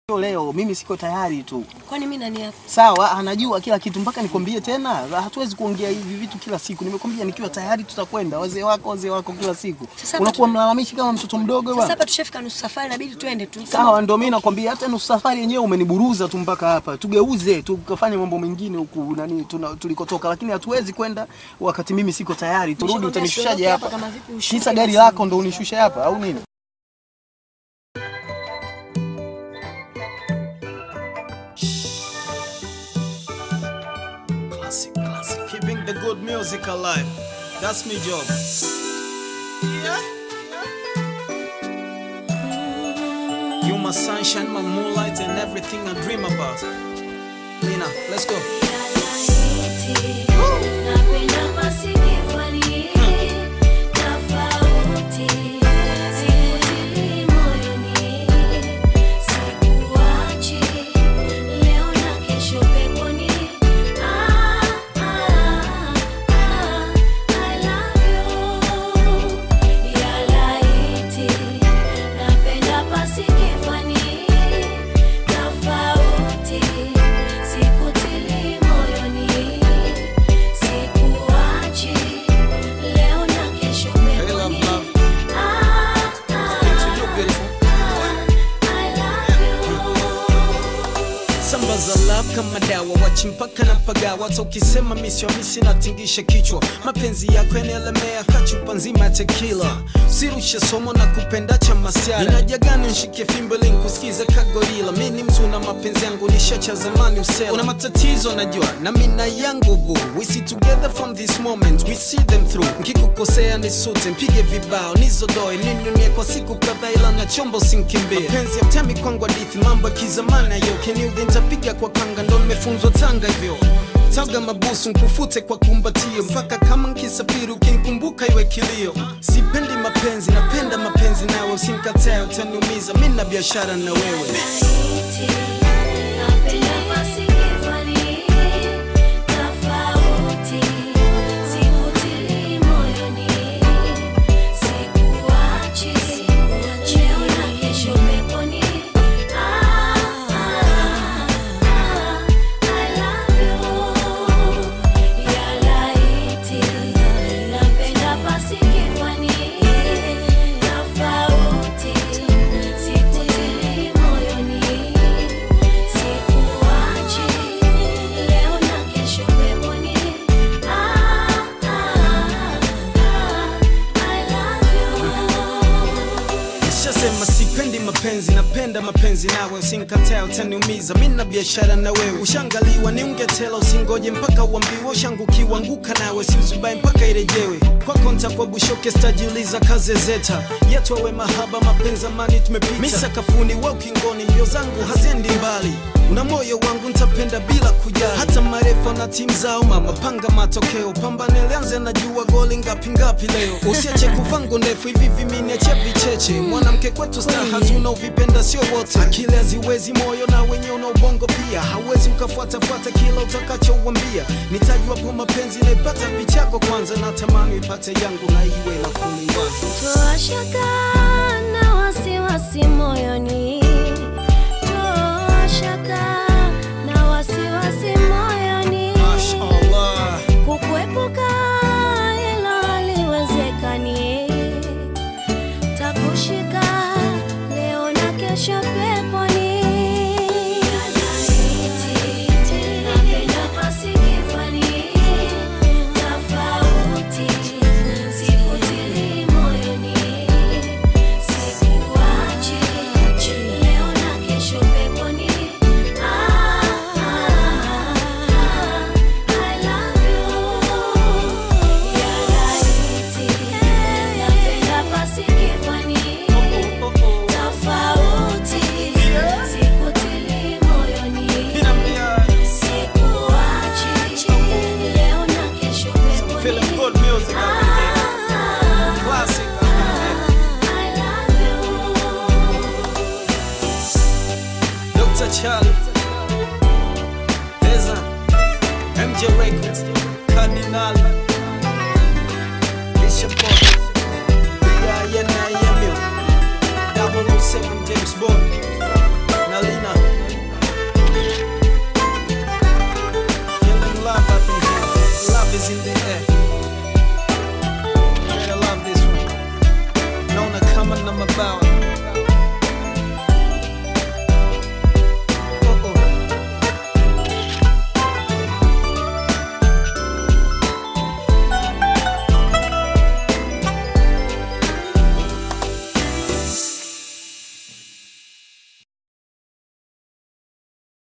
leo mimi siko tayari tu. Kwani mimi nani hapa? Sawa, anajua kila kitu mpaka nikwambie tena. Hatuwezi kuongea hivi vitu kila siku. Nimekwambia nikiwa tayari tutakwenda. Wazee wako, wazee wako kila siku. Sasa hapa Unakuwa tu- mlalamishi kama mtoto mdogo Sasa bwana. hapa tushafika nusu safari, inabidi twende tu. Sawa, ndio mimi nakwambia hata nusu safari yenyewe umeniburuza tu mpaka hapa. Tugeuze tukafanye mambo mengine huku nani tuna, tulikotoka, lakini hatuwezi kwenda wakati mimi siko tayari. Turudi, Nishakwambia utanishushaje siondoke hapa hapa? kama vipi ushuke Kisa gari basi. lako ndo unishushe hapa au nini? Classic, classic. Keeping the good music alive. That's my job. Yeah. You my sunshine, my moonlight, and everything I dream about. Lina, let's go. Tofauti, sikutili moyoni, sikuachi leo na kesho Hey, love, peponi. love. Ah, To you, beautiful. I love you. Samba za love kama dawa wachimpaka na pagawa hata ukisema misio misi natingisha kichwa mapenzi yako yanaelemea kachupa nzima ya tekila sirushe somo na kupenda cha masiara inajagani nshike fimbo ili nikusikize kagorila mi ni mtu na mapenzi yangu nishacha zamani usela una matatizo najua na mina yangu bu we see together from this moment we see them through nkikukosea nisute mpige vibao nizodoe ninunie kwa siku kadhaa ila na chombo sinkimbie mapenzi ya mtemi kwangu hadithi mambo ya kizamani ayo keniudhi ntapiga kwa kanga ndo nimefunzwa tanga hivyo taga mabusu nkufute kwa kumbatio mpaka kama nkisafiri ukinikumbuka iwe kilio sipendi mapenzi napenda mapenzi nawe usinkatae utaniumiza mi na biashara na wewe Napenda masikifani tofauti, sikutili moyoni, sikuachi leo na kesho peponi. Ah, ah, ah, I love you. Ya laiti, napenda masikifani tofauti, sikutili moyoni, sikuachi leo na kesho peponi. Ah, ah, ah, I love you. Nishasema sipendi mapenzi, napenda mapenzi nawe, usinkatae utaniumiza, mi na biashara na wewe. Ushangaliwa ni ungetela, usingoje mpaka uambiwe, ushangukiwa anguka nawe, siuzubai mpaka irejewe. Kwako ntakuwa bushoke, stajiuliza kaze zeta yetu awe mahaba, mapenzi amani tumepita, mi sakafuni wa ukingoni, mbio zangu haziendi mbali una moyo wangu ntapenda bila kujali, hata marefa na timu zao. Mama panga matokeo, pambane lianze, najua goli ngapi ngapi leo. Usiache kuvangu ndefu hivi viminiache vicheche, mwanamke kwetu staha tuna uvipenda sio wote, akili haziwezi moyo na wenye una ubongo pia, hauwezi ukafuatafuata kila utakachouambia. Nitajuapo mapenzi naipata pichako kwanza, na tamani ipate yangu na iwe la kuliwaza. Toa shaka na wasiwasi moyoni, toa shaka na wasiwasi moyoni, Mashallah. kukuepuka hilo haliwezekani, takushika leo na kesho peponi. Napenda masikifani tofauti, sikutili moyoni, sikuachi leo na kesho peponi. Ah, ah, ah, I love you. Ya laiti, napenda masikifani tofauti, sikutili moyoni. Sikuachi leo na kesho peponi. Feeling good music every day. Ah, Classic. I love you. Dr. Charlie, Deza, MJ Records, Cardinal, Bishop Boy, B.I.N.I.M.U, 007 James Bond, Nalina, in the air